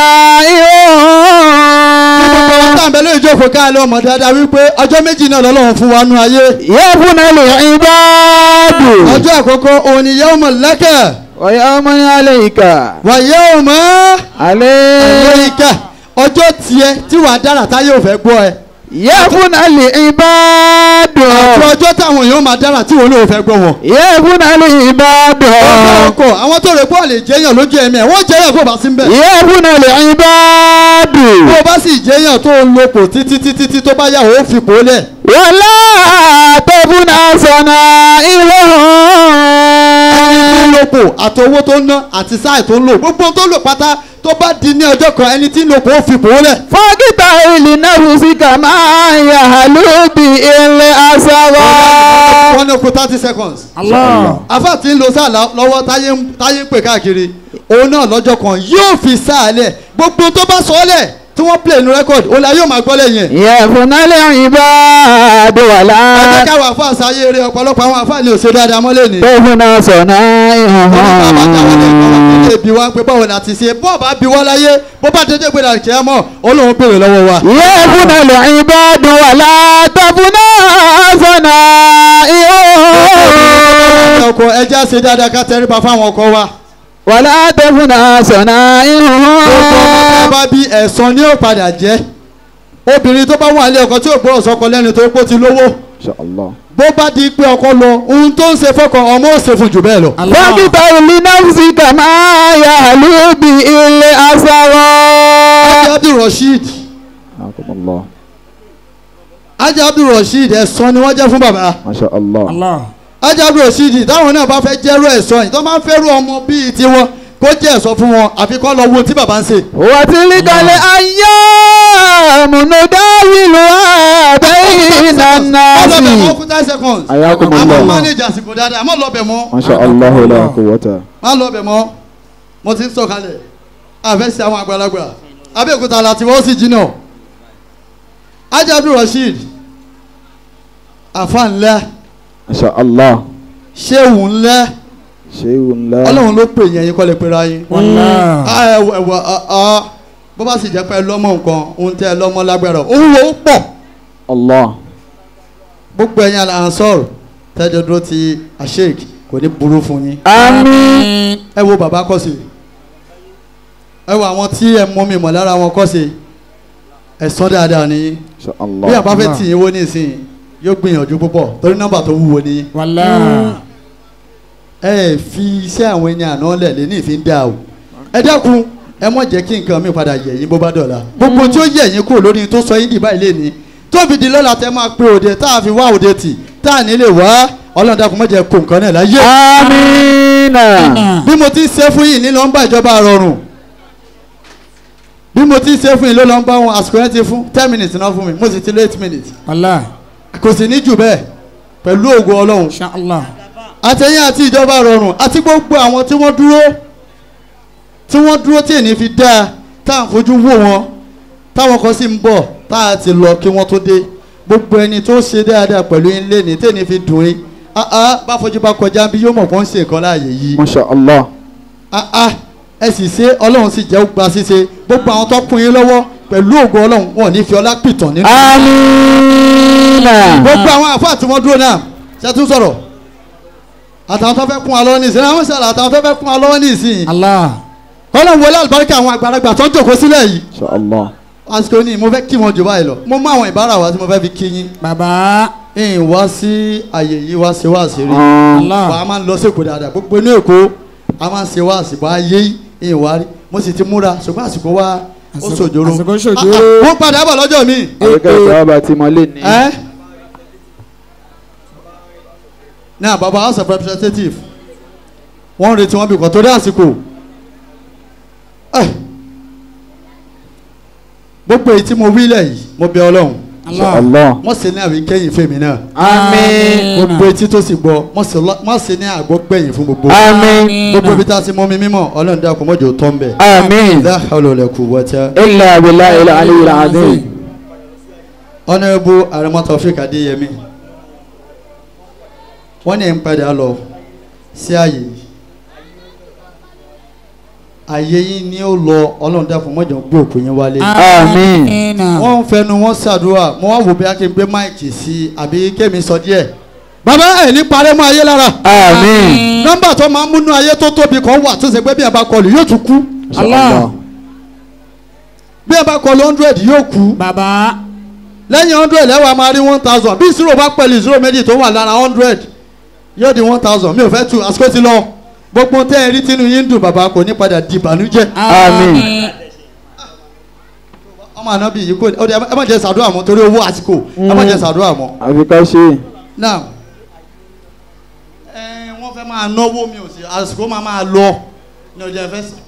B: صنائعهم
F: tá à ń bẹ lórí ìjókòó ká lọ mọ̀ dáadáa wípé ọjọ́ méjì náà lọ́lọ́run fún wa nú ayé.
B: يفنى العباد
F: ọjọ́ àkọ́kọ́ òun ni yawma laka
B: ويوم عليك
F: wa yawma
B: عليك
F: alayka ọjọ́ tiẹ̀ tí wàá dára táyé ò fẹ́ gbọ́ ẹ.
B: يفنى العباد
F: àti ọjọ́ táwọn èèyàn máa dára tí wọn náà ò fẹ́ gbọ́ wọn.
B: يفنى العباد
F: ọjọ́ ọkọ̀ àwọn tó rè pọ̀ lè jẹ́yàn lójú ẹ̀mí ẹ̀ wọ́n jẹ́yàn kó bá sí ń bẹ̀.
B: يفنى العباد
F: bó o bá sì jẹ́yàn tó ń lo pò títí títí tí tó bá yà ó fi pò lẹ̀.
B: ولا تفنى صنائعهم
F: ẹni tí ń lo pò àti owó tó ń ná àti sáì tó ń lò gbogbo ohun tó lò pátá tó bá di ní ọjọ́ kan ẹni tí ń lo pò ó fi pò lẹ̀.
B: فاقطع لنفسك ما يهلو بالأسرار
F: wọ́n ní okun thirty seconds. afa tí ń lo sáà lọ- lọ́wọ́ táyé ń táyé ń pè káàkiri òun náà lọ́jọ́ kan yóò fi sáà lẹ̀ gbogbo tó bá sọ ọ́ lẹ̀ tí wọ́n play nu record òun la yóò máa gbọ́ lẹ́yìn ẹ̀.
B: يفنى العباد
F: ẹ jẹ́
B: ولا
F: káwọn afa àṣàyè eré ọ̀pọ̀lọpọ̀ àwọn afa ni ò ṣe dáadáa mọ́lẹ̀ ni.
B: تفنى صنائعهم
F: ṣe bí wá pé báwo la ti ṣe bọ́ọ̀ bá bí wá láyé bó bá dédé gbé dàrú kẹ́ mọ́ olóhùn béèrè lọ́wọ́ wa.
B: يفنى العباد ولا تفنى صنائعهم
F: ọkọ ẹja ṣe dáadáa ká tẹríba fáwọn ọkọ wa.
B: ولا تفنى
F: gbogbo ọmọ tá a
B: صنائعهم
F: bá bí ẹ̀san ni ó padà jẹ́ obìnrin tó bá wà ní ọkọ tí ò gbọ́dọ̀ sọkọ lẹ́nu tó pọ̀ ti lówó bó bá di pé ọkọ lọ ohun tó ń ṣe fọkọ ọmọ ò ṣe fún jù bẹ́ẹ̀ lọ.
B: واختر لنفسك ما يعلو به الأسرار
F: ajá abdul rasheed
A: Akumullah.
F: ajá abdul rasheed ẹ̀sán ni wọ́n jẹ́ fún bàbá
A: Masha Allah.
C: Allah.
F: ajá abdul rasheed táwọn náà bá fẹ́ jẹ́rú ẹ̀sán yìí tó máa ń fẹ́rù ọmọ bíi tiwọn kó jẹ́ ẹ̀sán fún wọn àfi kọ́ lọ wo ohun tí bàbá ń ṣe.
B: وتلك الأيام نداولها بين
F: ọlọ́bẹ̀ mọ́
B: الناس
F: kú ten seconds.
A: Ayakumullah.
F: àmọ́ manage àsìkò dáadáa àmọ́ lọ́bẹ̀ mọ́.
A: Masha Allah la quwwata.
F: má lọ́bẹ̀ mọ́ mo ti ń sọ̀kalẹ̀ àfẹ́sẹ̀ àwọn àgbàlagbà abẹ́òkúta láti wọ́n sì jìnnà. ajá abdul rasheed àfa ńlá
A: Masha Allah.
F: ṣéwù ńlá
A: Shay'un la.
F: ọlọ́run ló pè yẹn yín kọ́ lè pera yín.
C: Wallah.
F: Ah, ẹwà ẹwà ah, ah. bó bá sì jẹ́ pé ẹ lọ́mọ nǹkan ohun tẹ́ ẹ lọ́mọ lágbára òun wo ó pọ̀
A: Allah.
F: gbogbo ẹ̀yin alansọ́ọ̀rù tẹ́jọ́ dúró ti asheik kò ní burú fún yín
B: آمين
F: ẹ wo bàbá kọ́sì ẹ wo àwọn tí ẹ mú mi mọ̀ lára wọn kọ́sì ẹ sọ dáadáa ní
A: Masha
F: bí
A: Allah.
F: àbá fẹ́ tì yín wó nísìnyí yóò gbìyànjú púpọ̀ torí nọ́mbà tó wúwo ní
C: Wallah.
F: ẹ fi iṣẹ́ àwọn ẹni àná lẹ̀ lé ní ìfín dá o ẹ dákun ẹ mọ̀ jẹ́ kí nǹkan mi padà yẹ̀ yín bó bá dọ̀la gbogbo tí ó yẹ̀ yín kúrò lórí tó sọ yín dìbà ilé ni tó fi di lọ́la tẹ́ máa pe òde tá a fi wá òde tì tá a nílé wá ọlọ́run dákun má jẹ́ kó nǹkan náà láyé
B: آمين
F: bí mo ti ṣe fún yín ní nọ́mbà ìjọba rọrùn bí mo ti ṣe fún yín ló lọ́nba wọn àsìkò yẹn ti fún ten minutes náà fún mi mo sì ti lo eight minutes
C: Wallah.
F: kò sì ní jù bẹ́ẹ̀ pẹ̀lú ògo ọlọ́run
C: Insha Allah.
F: àtẹ̀yìn àti ìjọba rọrùn àti gbogbo àwọn tí wọ́n dúró tí wọ́n dúró tí èní fi dáa tá à ń fojú wò wọ́n táwọn kan sì ń bọ̀ tá a ti lọ kí wọ́n tó dé gbogbo ẹni tó ṣe dáadáa pẹ̀lú yín lẹ́ni tẹ́ni fi dùn yín áá bá fojú bá kọjá bí yóò mọ̀ kó ń ṣe nǹkan láàyè yìí
A: Masha Allah.
F: áá ẹ sì ṣe ọlọ́run sì jẹ́ gba ṣíṣe gbogbo àwọn tó kún yín lọ́wọ́ pẹ̀lú ògo ọlọ́run wọn ò ní fi ọlá pìtàn nínú
B: آمين
F: gbogbo àwọn àfáà tí wọ́n dúró náà ṣe tún sọ̀rọ̀ àtàwọn tó fẹ́ kún wa lọ́wọ́ ní ìsìn àwọn sọ̀rọ̀ àtàwọn tó fẹ́ kún wa lọ́wọ́ ní ìsìn
C: Allah.
F: kọ́lọ̀ wọlé àlùbáríkà àwọn àgbàlagbà tó ń jòkó sílẹ̀ yìí
A: Masha Allah.
F: àsìkò ní mo fẹ́ kí wọn jù báyìí lọ mo mú àwọn ìbára wa tí mo fẹ́ fi kí yín
C: Bàbá.
F: ìyìn wá sí àyè yìí wá sí wá sí rí
C: Allah.
F: wà á máa ń lọ sí èkó dáadáa gbogbo inú èkó a máa ń ṣe wá àsìkò ayé ìyìn wá rí mo sì ti múra ṣùgbọ́n àsìkò wa ó
C: Àsìkò-
F: ṣòjòrò
C: àsìkò
F: Ah,
C: ṣòjòrò.
F: ah, wọ́n padà bọ̀ lọ́jọ́ mi
A: Àbíkẹ́ ìtawà bá ti mọ lé ní.
F: ẹ́ náà baba house of representative wọ́n ń retí wọn bí kan torí àsìkò Eh. gbogbo èyí tí mo wí lẹ̀ yìí mo bẹ ọlọ́run
A: Masha Allah.
F: wọ́n sì ní àwí kẹ́yìn fèmí náà
B: آمين
F: gbogbo etí tó sì gbọ́ wọ́n sì lọ- wọ́n sì ní àgọ́ gbẹ̀yìn fún gbogbo
B: آمين
F: gbogbo ibi tá a ti mọ́ mi mímọ́ ọlọ́run dákun mọ́jọ́ tó ń bẹ̀
B: آمين
F: la hawla wala quwwata
B: إلا بالله العلي العظيم
F: honourable aremo taofik adeyemi wọ́n ní ẹ̀ ń padà lọ sí ààyè yìí ààyè yìí ni ó lọ ọlọ́run dákun mọ́jọ́ gbé òkú yín wálé
B: آمين
F: wọ́n ń fẹnu wọn ṣàdúrà mo wá wò bí a kì í gbé máìkì sí i àbí kémi sọ díẹ̀ bàbá ẹ̀ ní parẹ́ mọ́ ayé lára
B: آمين
F: nọ́mbà tó máa ń múnú ayé tó tóbi kan wà tó ṣe pé bí ẹ bá kọlù yóò tún kú
A: Masha
C: Allah.
A: Allah.
F: bí ẹ bá kọlù hundred yóò kú
C: Bàbá.
F: lẹ́yìn hundred lẹ́wàá máa rí one thousand bí zero bá pẹ̀lú zero méjì tó wà lára hundred yóò di one thousand mi ò fẹ́ tu àsìkò ti lọ gbogbo tẹ́ ẹ rí tínú yín dùn bàbá kò ní padà di ìbànújẹ́
B: Àmín.
F: ọmọ àná bí yìí kò ó dẹ ẹ má jẹ sàdúrà mọ́ torí owó àsìkò ẹ má jẹ sàdúrà mọ́
A: Àbíkẹ́ ṣe.
F: now ẹ wọ́n fẹ́ máa náwó mi ò sí àsìkò máa máa lọ ní ọjọ́ ìfẹ́ sọ.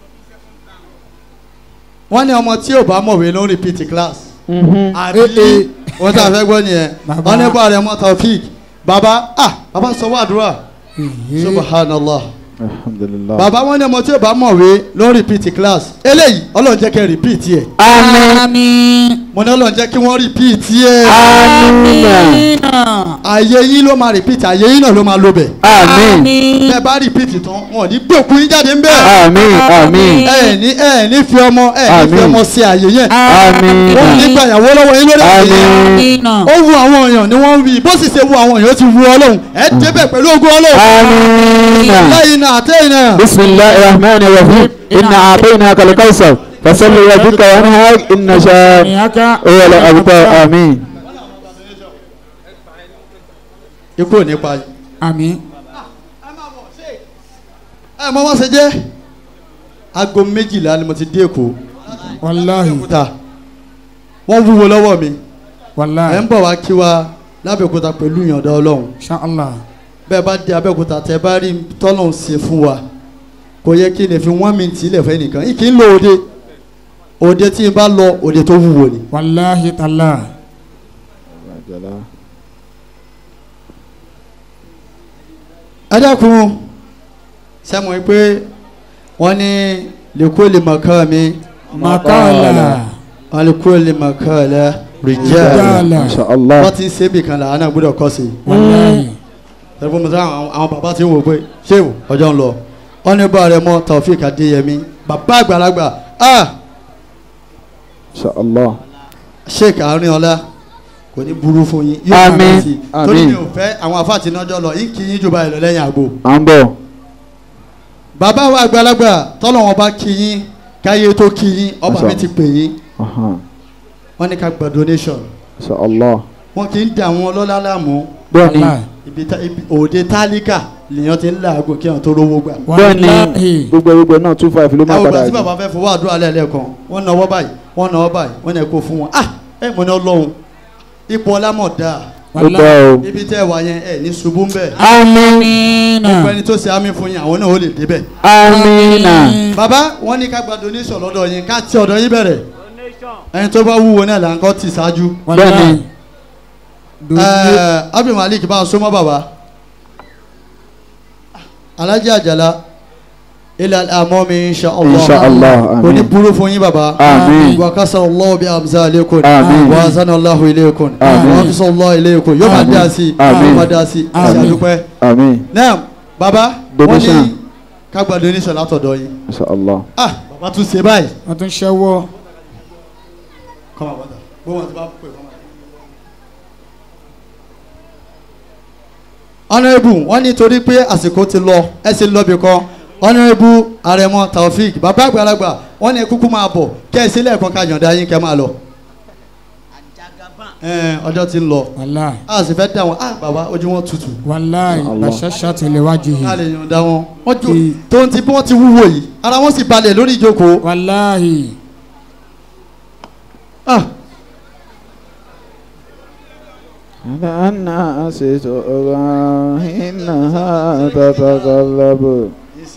F: wọ́n ní ọmọ tí ò bá mọ̀wé ló ń repeat class àbí wọ́n tí a fẹ́ gbọ́ nìyẹn
C: Bàbá.
F: wọ́n ní bá rẹ̀ mọ́ taofik bàbá ah bàbá sọ wá àdúrà subhanallah
A: Alhamdulillah.
F: bàbá wọn ní ọmọ tí ò bá mọ̀wé ló ń repeat class eléyìí ọlọ́run jẹ́ kẹ́ repeat yẹ
B: Àmín.
F: mo ní ọlọ́run jẹ́ kí wọ́n repeat yẹ
B: Àmín.
F: àyè yín ló máa repeat àyè yín náà ló máa lo bẹ̀
B: Àmín.
F: bẹ́ẹ̀ bá repeat tán wọn ò ní gbé òkú yín jáde ń bẹ̀
B: Àmín. Àmín.
F: ẹ ní ẹ ní fi ọmọ ẹ ní fi
A: Àmín.
F: ọmọ sí àyè yẹn
B: Àmín.
F: wọn ò ní gba ìyàwó lọ́wọ́ yín lórí àyè yẹn ó wu àwọn èèyàn ni wọ́n ń wí bó sì ṣe wu àwọn èèyàn ó ti wu ọlọ́run ẹ débẹ̀ pẹ̀lú ogún ọlọ́run
B: Àmín.
F: lẹ́yìn náà àtẹ́yìn náà.
B: بسم الله الرحمن الرحيم إنا أعطيناك الكوثر فصل لربك وانهار إن شاء
C: ìyáká
B: هو الأبتر آمين
F: ikú ò ní pa yín.
C: àmín
F: ẹ mọ wọn ṣe jẹ aago méjìlá ni mo ti dé èkó
C: wàláhì
F: Abẹ́òkúta wọ́n wúwo lọ́wọ́ mi ẹ̀
C: wàláhì
F: ń bọ̀ wá kí wa lábẹ́òkúta pẹ̀lú ìyọ̀ǹda ọlọ́run
C: ṣáàlà
F: bẹ́ẹ̀ bá dé abẹ́òkúta tẹ́ bá rí tọ́lọ́run ṣe fún wa kò yẹ kí n lè fi wọ́n mi tì í lẹ̀ fẹ́ nìkan kì í lo òde òde tí n bá lọ òde tó wúwo ni.
C: wàláhì tàlà
F: ẹ dákun sẹ́mu pé wọ́n ní lèkó lè mọ̀ ká mi
C: makala
F: wọ́n lèkó lè mọ̀ ká lẹ́ rìjẹ́
C: Rijala.
B: Masha Allah.
F: wọ́n ti ń ṣe bìkan là á náà gbọ́dọ̀ kọ́ sí i.
C: wàláhì
F: tẹlifon mi sáwọn àwọn- àwọn bàbá ti ń wò pé ṣéwù ọjọ́ ń lọ wọn ní bá rẹ mọ Taofik Adéyẹmí bàbá àgbàlagbà ah
B: Masha Allah.
F: Sheikh Arinola kò ní burú fún yín
B: Àmín,
F: máa rántí. torí
B: àmín.
F: mi ò fẹ́ àwọn afáàtì náà jọ lọ yín kì í yín jù báyìí lọ lẹ́yìn àgbo
B: À ń bọ̀.
F: bàbá wa àgbàlagbà tọ́lọ̀ wọn bá kí yín káyé tó kí yín ọba
B: Masha.
F: mi ti pè yín
B: Aha.
F: wọn ní ká gba donation
B: Masha Allah.
F: wọn kì í dà wọn ọlọ́lá láàmú
B: Bẹ́ẹ̀ni.
C: wàláhì
F: ibi tá- ibi- òde tálíkà lèèyàn ti ń làágùn kí wọn tó rówó gbà.
B: Bẹ́ẹ̀ni.
C: wàláhì
B: Gbogbo gbogbo náà two five ló
F: ẹ
B: máa
F: wò
B: padà
F: gbà tí
B: jù.
F: bàbá fẹ́ fọwọ́ àdúrà lẹ́ẹ̀lẹ́kan wọ́n náwó báyìí wọ́n náwó báyìí wọ́n náà kó fún wọn ah ẹ mọ̀ ní ọlọ́run ipò ọlámọ̀ dáa
B: Ó gbọ́ o.
F: ibi tẹ́ ẹ wà yẹn ẹ ní ṣubú ń bẹ̀
B: Amina.
F: gbogbo ẹni tó ṣe àmì fún yín àwọn náà ó lè débẹ̀.
B: Amina.
F: bàbá wọ́n ní ká gba donation lọ́dọ̀ yín ká ti ọ̀dọ̀ yín bẹ̀rẹ̀ ẹni tó bá wúwo náà là ń kọ́ tì ṣáájú.
C: wàláhì
F: Ẹ, Abdul Malik bá a sọmọ bàbá Alhaji Ajala ilà àmọ́ mi insha Allah
B: Insha Allah,
F: kò ní
B: amin.
F: burú fún yín bàbá.
B: Amin.
F: وكسر الله بأمثالكم
B: آمين.
F: وأحسن الله إليكم
B: آمين.
F: وأحسن الله إليكم yóò máa
B: آمين.
F: dá sí
B: آمين.
F: yóò máa dá sí
C: آمين.
F: ìṣàdúpẹ́.
B: Amin.
F: náà bàbá wọ́n
B: Donation.
F: ní ká gba donation látọ̀dọ̀ yín.
B: Masha Allah.
F: ah bàbá tún ṣe báyìí.
C: wọ́n tún ṣẹ́wọ́
F: kọ́mọ bàtà gbọ́n wọn ti bá pè fún wa. honourable wọ́n ní torí pé àsìkò ti lọ ẹ sì lọ bí kan honourable arẹmọ taofik bàbá àgbàlagbà wọ́n ní kúkú máa bọ̀ kẹ́ ẹ sílẹ̀ kan ká yọ̀ǹda yín kẹ́ máa lọ. Ẹ, ọjọ́ ti ń lọ
C: wàláhì
F: a sì fẹ́ dá wọn ah bàbá ojú wọn tutù
C: wàláhì
B: Allah.
C: bàṣẹ́ṣà tẹ̀lé wájú
F: ká
C: yìí
F: lè yọ̀ǹda wọn wọ́n jò
C: Ee.
F: tó ń ti bí wọ́n ti wúwo yìí ara wọn sì balẹ̀ lórí ìjókòó
C: wàláhì
F: ah
B: على الناس تؤرى إنها تتقلب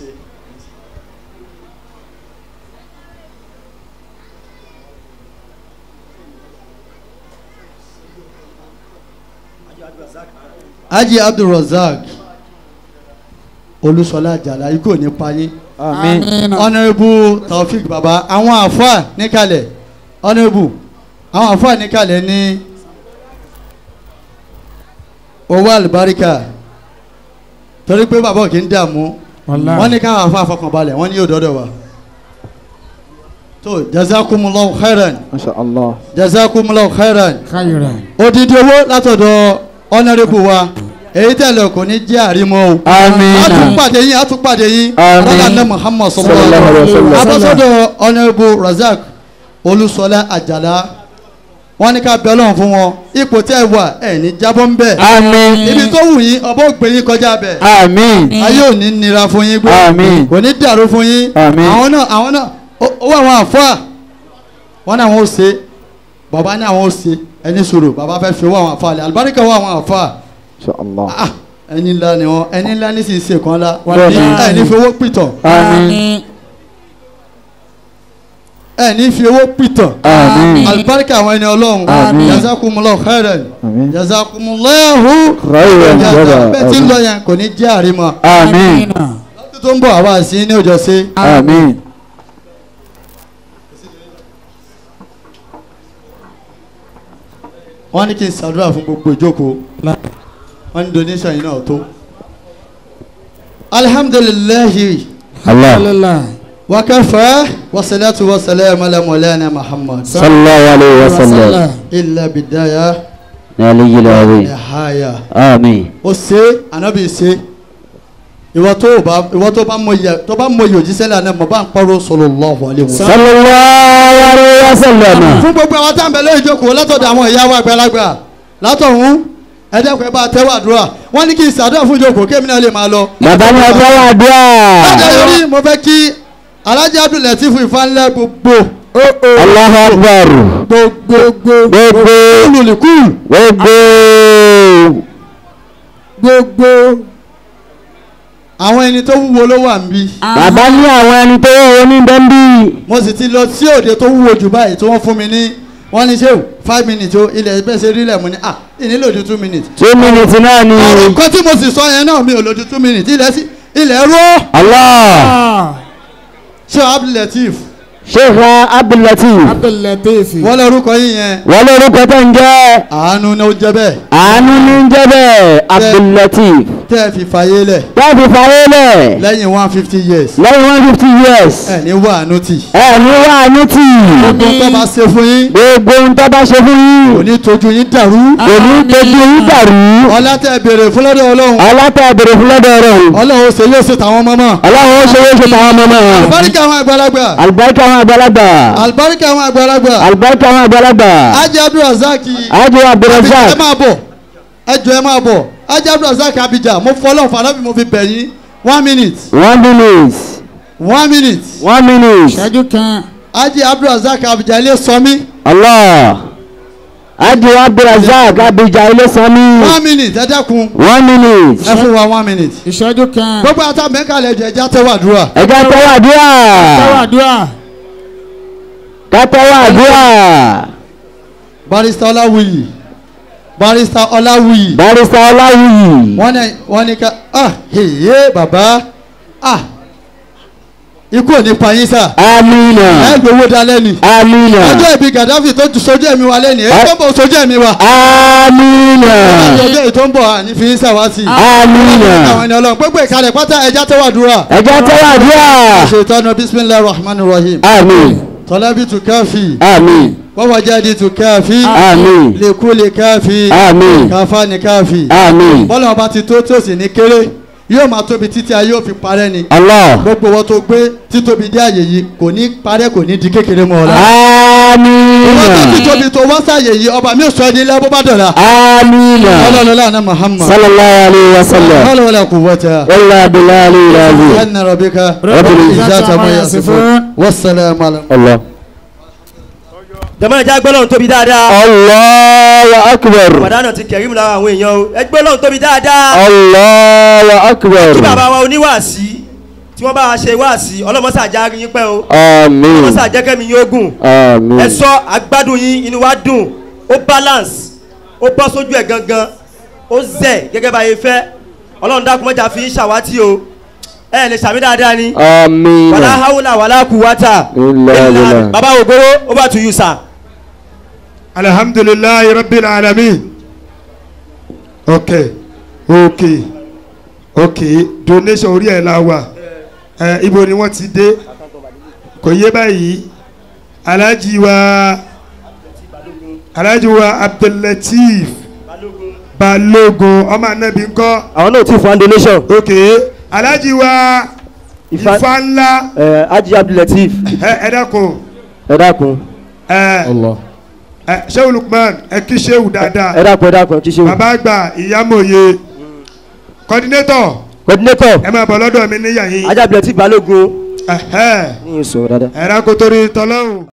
F: Haji Abdulrasaq Olúṣọlá Àjàlá ikú ò ní pa yín
B: Amin.
F: honourable Taofik baba àwọn àfáà níkàlẹ̀ honourable àwọn àfáà níkàlẹ̀ ní owó àlùbáríkà torí pé bàbá òkè ń dààmú
C: wàláhì
F: wọ́n ní káwọn àfáà fọkànbalẹ̀ wọ́n ní yóò dọ́dọ̀ wa tó jazakumullahu khairan
B: Masha Allah.
F: jazakumullahu khairan
C: khayran
F: odidi owó látọ̀dọ̀ honourable wa èyí tẹ̀lé kò ní jẹ́ àrímọ́ o
B: Amin.
F: àtúpàdé yín àtúpàdé yín
B: Àmín.
F: rọ́lá ní Muhammad
B: Sallallahu
F: sallallahu
B: alaihi
F: alaihi
B: wasallam.
F: wasallam abọ́sọ́dọ̀ honourable Razak Olúṣọlá Àjàlá wọ́n ní ká bẹ̀ Ọlọ́run fún wọn ipò tẹ́ ẹ wà ẹ̀ ní jábọ́ ń bẹ̀
B: Amin.
F: ibi tó wù yín ọbọ̀ ògbé yín kọjá bẹ̀
B: Amin.
F: ayé ò ní nira fún yín gbé
B: Àmín.
F: kò ní dàrú fún yín
B: Àmín.
F: àwọn náà àwọn náà ó- owó àwọn àfáà wọn náà wọn ò ṣe bàbá ní àwọn ò ṣe ẹni sọ̀rọ̀ bàbá fẹ́ fi owó àwọn àfáà lẹ̀ àlùbáríkà owó àwọn àfáà
B: Masha Allah.
F: ah ẹni ńlá ni wọn ẹni ńlá ní sì ń ṣe kan la
B: Wàláhì.
F: ẹni fi owó pìtàn
B: Amin.
F: ẹni fi owó pìtàn
B: Amin.
F: alibarika àwọn ẹni ọlọ́run
B: Àmín.
F: jazakumullahu khairan
B: Amin.
F: jazakumullahu
B: Khairan
F: jaza bẹ́ẹ̀ tí ń
B: Amin.
F: lọ yẹn kò ní jẹ́ àrímọ́
B: Amin.
F: lọ́dún tó ń bọ̀ àwa sí ní òjò sí
B: Amin.
F: wọ́n ní kí n ṣàdúrà fún gbogbo ìjókòó wọ́n ní donation yìí náà tó alhamdulilayi
B: Allah.
C: alhamdulillah
F: wakafa wasalatu wasalamu ala maulana muhammad
B: Sallallahu alaihi wasallam.
F: illa bidaya
B: Naliyi lawi.
F: nihaya.
B: Amin.
F: ó ṣe anabi ṣe ìwọ tó bá ìwọ tó bá mọ iye tó bá mọ iye òjíṣẹ́ lànà mọ̀ bá ń pọ́rọ́ sallallahu alaihi wasallam.
B: Sallallahu alaihi wasallam.
F: fún gbogbo àwọn tá à ń bẹ lórí ìjókòó látọ̀dọ̀ àwọn ìyá wa àgbàlagbà látọ̀hún ẹ dẹ́kun ẹ bá tẹ́wọ́ àdúrà wọ́n ní kí n ṣàdúrà fún ìjókòó kémi náà lè máa lọ.
B: bàbá ní ọjọ́ wà dúà.
F: lọ́jọ́ yorí mo fẹ́ kí alhaji abdulateef ìfanilẹ̀ gbogbo
B: Allahu Akbar.
F: gbogbo
B: gbogbo
F: olùlìkùl
B: gbogbo
F: gbogbo àwọn ẹni tó wúwo ló wà níbí
B: bàbá ní àwọn ẹni tó wọ́n ní bẹ́ńbí.
F: mo sì ti lọ sí òde tó wúwo jù báyìí tí wọ́n fún mi ní wọ́n ní ṣéwù five minutes o ilẹ̀ bẹ́ẹ̀ ṣe rí lẹ̀ mo ní ah ìnílò ju two minutes.
B: two minutes náà ni.
F: ọ̀rọ̀ kan tí mo sì sọ yẹn náà mi ò lò ju two minutes ilẹ̀ sí ilẹ̀ ró
B: Allah
F: ṣé abdulateef
B: Sheikh Abdulateef
C: abdulateef
F: wọ́n lórúkọ yín yẹn
B: wọ́n lórúkọ tó ń jẹ́
F: àánú ni ó jẹ́ bẹ́ẹ̀
B: àánú ní ń jẹ́ bẹ́ẹ̀ Abdulateef
F: tẹ́ ẹ fi fàyè lẹ̀
B: wọ́n fi fàyè lẹ̀
F: lẹ́yìn one fifty years
B: lẹ́yìn one fifty years
F: ẹ̀ ní wà àánú tì
B: ẹ ní wà àánú tì
F: gbogbo tó bá ṣe fún yín
B: gbogbo ń tọ́ bá ṣe fún yín
F: kò ní tójú yín dàrú
B: kò ní dojú yín dàrú
F: ọlá tẹ́ ẹ béèrè fún lọ́dọ̀ ọlọ́run
B: ọlọ́tà bèrè fún lọ́dọ̀ rẹ̀
F: ọlọ́run ó ṣe yóò ṣe tàwọn ọmọ mọ́
B: ọlọ́run ó ṣe yóò ṣe tàwọn ọmọ náà
F: àlùbáríkà àwọn àgbàlagbà
B: àlùbáríkà àwọn àgbàlagbà
F: àlùbáríkà àwọn àgbàlagbà
B: àlùbáríkà àwọn àgbàlagbà
F: ajé abdulrasaq
B: ájú
F: ẹ
B: abdulrasaq
F: máa bọ̀ ẹ jọ ẹ máa bọ̀ ajé abdulrasaq abidjan mo fọlọ́ fàlọ́bì mo fi bẹ̀ yín one minute
B: one minute
F: one minute
B: one minute
C: ṣẹ́jú kan
F: ajé abdulrasaq abidjan ilé sọmí
B: allah ájú abdulrasaq abidjan ilé sanmi
F: one minute ẹ dẹ́kun
B: one minute
F: ẹ fún wa one minute
C: ìṣẹ́jú kan
F: gbogbo àtàmẹ́kàlẹ̀ ẹ̀jẹ̀ ẹja tẹ́wọ́ àdúrà
B: ẹjọ́ tẹ́wọ́ àdúrà
C: tẹ́wàdúrà
B: ká tẹ́wọ́ àdúrà
F: barista ọláwùyí barista ọláwùyí
B: barista ọláwùyí
F: wọ́n ní wọ́n ní ká ah heye bàbá ah ikú ò ní pa yín sà
B: amina
F: ẹ gbowó dalẹ́ ni
B: amina
F: ọjọ́ ìbí gaddafi tó ju sojú ẹ̀mí wa lẹ́nu èyí tó ń bọ̀ sojú ẹ̀mí wa
B: amina
F: ọjọ́ èyí tó ń bọ̀ àní fi ń sàwátì
B: amina
F: àwọn ènìyàn ọlọ́run gbogbo ìkàlẹ̀ pátá ẹja tẹ́wọ́ àdúrà
B: ẹjọ́ tẹ́wọ́ àdúrà
F: ṣètọ́nù bisimilahi rahman rahim
B: amin
F: tọ́lábì tù káfí
B: amin
F: wọ́wọ́jáde tù káfí
B: amin
F: lèkúlè káfí
B: amin
F: káfá ní káfí
B: amin
F: bọ́lá ọba ti tó tí ó sì ní kéré yóò máa tóbi títí ayé ò fi parẹ́ ni
B: allah
F: gbogbo wọn tó gbé títóbi dé àyè yìí kò ní parẹ́ kò ní di kékeré mọ́ ọ la. ìwọ́n tó
B: amina
F: títóbi tó wá sáyè yìí ọba mi ò sọ ẹni lẹ́bọ́ bá dọ̀la.
B: amina
F: ọlọ́run lánàá muhammad.
B: sallallahu alayhi wa sallam
F: ọlọ́run wọlé kò wọ́tà.
B: wàllu bilali rabi
F: ẹnna rọ̀bíkà.
B: Rabbil
F: ìzáta mọ̀ yà sí fún. wàsálàmù alẹ́.
B: allah
E: jẹ́mọ́ ẹja gbọ́ lọ́run tóbi dáadáa
B: allahu akbar
E: wàdánà ti kẹ̀rí mu lára àwọn èèyàn o ẹ gbọ́ lọ́run tóbi dáadáa
B: allahu akbar
E: kí bàbá wa oníwàásí tí wọ́n bá wa ṣe wàásí ọlọ́mọsá já rí yín pẹ́ o
B: amin
E: ọlọ́mọsá jẹ́kẹ́mi yín ogun
B: amin
E: ẹ sọ agbádùn yín inú wa dùn ó balance ó bọ́ sójú ẹ̀ gangan ó zẹ̀ gẹ́gẹ́ bá yẹ fẹ́ ọlọ́run dákun mọ́jà fi ń ṣàwátì o ẹ lè ṣàmì dáadáa ni
B: amin
E: wàlá haúlà wàlá kùwátà
B: Illa billah.
E: bàbá ògóró ó bá tu yù sà.
C: alhamdulilayi rabbil alamin ok ok ok donation orí ẹ̀ la wà ẹ ibo ni wọ́n ti dé kò yé báyìí alhaji wa alhaji wa abdulateef balogun ọmọ anabi ńkọ́
E: àwọn náà ti fún donation.
C: ok alhaji wa
E: Ifá-
C: ifá ńlá
E: ẹ ají abdulateef.
C: ẹ ẹ dákun
E: ẹ dákun
C: ẹ ẹ sehu lukman ẹ kí sehu dáadáa
E: ẹ dákun ẹ dákun kí ṣe wù.
C: bàbá àgbà ìyámòye coordinator
E: coordinator
C: ẹ máa bọ̀ lọ́dọ̀ mi níyà yín
E: ají abdulateef balógun
C: ẹ̀hẹ́
E: ní ìsọ̀rọ̀ dáadáa.
C: ẹ̀rá kò torí tọ́lọ́hùn.